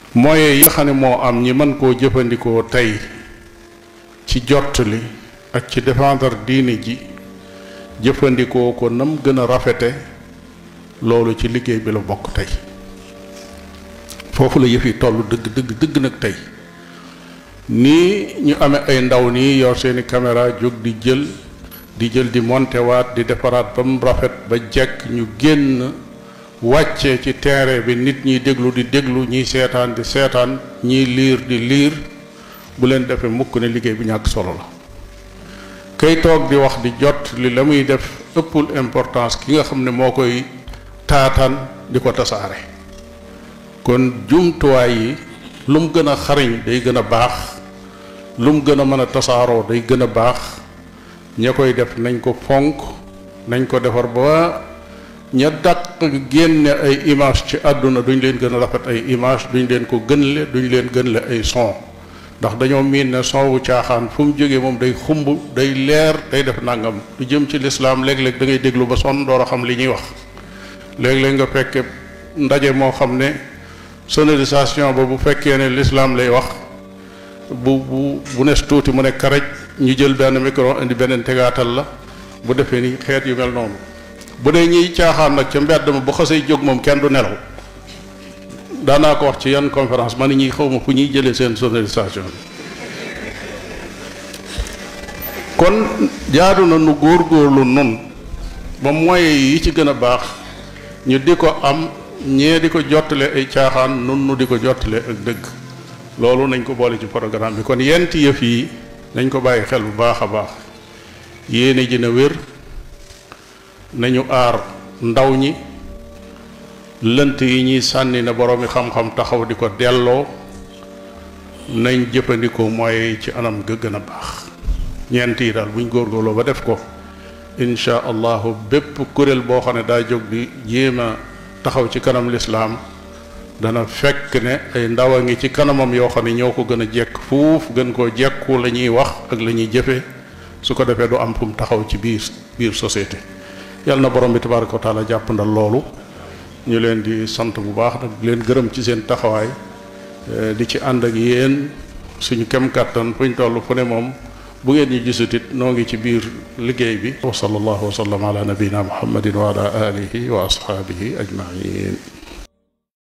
moyens yi nga xam ne moo am ñi mën koo jëfandikoo tey ci jottali ak ci défendre diini ji jëfandikoo ko nam gën a rafete loolu ci liggéey bi la bokk tey foofu la yëf yi toll dëgg dëgg dëgg nag tey nii ñu amee ay ndaw nii yor seeni caméra jóg di jël di jël di montewaat di defaraat ba mu rafet ba jekk ñu génn wàcce ci terrain bi nit ñiy déglu di déglu ñiy seetaan di seetaan ñiy liir di liir bu leen defee mukk ne liggéey bi ñàkk solo la kay toog di wax di jot li la muy def ëppul importance ki nga xam ne moo koy taataan di ko tasaare kon jumtuwaay yi lu mu gën a xariñ day gën a baax lu mu gën a mën a tasaaroo day gën a baax ña koy def nañ ko fonk nañ ko defar ba ña dàq génne ay image ci àdduna duñ leen gën a rafet ay image duñ leen ko gënle duñ leen gënle ay son ndax dañoo miin ne son wu caaxaan fu mu jógee moom day xumb day leer day def nangam lu jëm ci lislaam léeg-léeg da ngay déglu ba sonn door a xam li ñuy wax léeg-léeg nga fekke ndaje moo xam ne sonorisation ba bu fekkee ne lislaam lay wax bu bu bu nes tuuti mu ne karaj ñu jël benn micro indi beneen tegaatal la bu defee ni xeet yu mel noonu bu dee ñiy caaxaan nag ca mbedd ma bu xasee jóg moom kenn du nelaw daanaa ko wax ci yan conférence ma ni ñuy xaw ma fu ñuy jëlee seen sonorisation kon jaadu na nu góorgóorlu nun ba moyens yi ci gën a baax ñu di ko am ñee di ko jottale ay caaxaan nun nu di ko jottale ak dëgg loolu nañ ko boole ci programme bi kon yent yëf yi nañ ko bàyyi xel bu baax a baax yéene ji na wér nañu aar ndaw ñi lënt yi ñuy sànni na boroomi xam-xam taxaw di ko delloo nañ jëfandikoo mooy ci anam ga gën a baax ñeent yi daal buñ góorgóorloo ba def ko insha allahu bépp kuréel boo xam ne daa jóg di jéem a taxaw ci kanam lislaam dana fekk ne ay ndaw a ngi ci kanamam yoo xam ne ñoo ko gën a jekk fuuf gën koo jekku la ñuy wax ak la ñuy jëfe su ko defee du am fu mu taxaw ci biir biir société yàlla na borom bi tabaraka wa taala jàppandal loolu ñu leen di sant bu baax nag leen gërëm ci seen taxawaay di ci ànd ak yéen suñu kem kàttan fuñ toll fu ne moom bu ngeen ñu gisutit noo ngi ci biir liggéey bi wa sallallahu wa sallam ala nabina muhammadin wa ala alihi wa ashaabihi ajmain